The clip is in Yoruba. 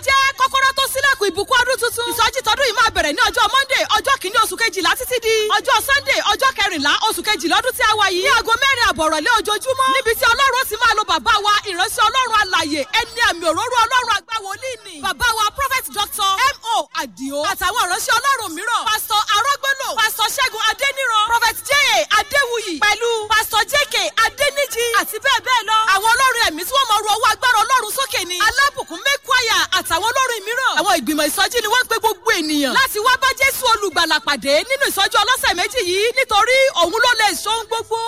jẹ́ kọ́kọ́rọ́ tó sílẹ̀kùn ìbùkún ọdún tuntun. ìsọjí tọdún yìí máa bẹ̀rẹ̀ ní ọjọ́ monday ọjọ́ kìíní oṣù kejìlá títí di ọjọ́ sunday ọjọ́ kẹrìnlá oṣù kejìlá ọdún tí a wà yìí. ní aago mẹ́rin àbọ̀rọ̀lé ojoojúmọ́. níbi tí ọlọ́run ti máa lo bàbá wa ìránṣẹ́ ọlọ́run alàyè ẹni àmì òróró ọlọ́run àgbáwọlé ni. bàbá wa prophet doctor mo adio àtàwọn ìránṣẹ́ ọlọ́run mìíràn. pastor arọ́gbọ́lò pastor ṣẹ́gun adéníran prophet j adéwuyì pẹ̀lú pastor jk adéníjì àti bẹ́ẹ̀ bẹ́ẹ̀ lọ. àwọn olórin ẹ̀mí tí wọ́n mọ ru ọwọ́ agbára ọlọ́run sókè ni. alábùkún mẹ́kwáyà àtàwọn olórin mìíràn. àwọn ìgbìmọ̀ ìsọjí ni wọ́n ń pe gbogbo ènìyàn. láti wá bá jésù olùgbàlà pàdé nínú ìsọjí ọlọ́sẹ̀ méjì yìí nítorí òun ló lè ṣohun gbogbo.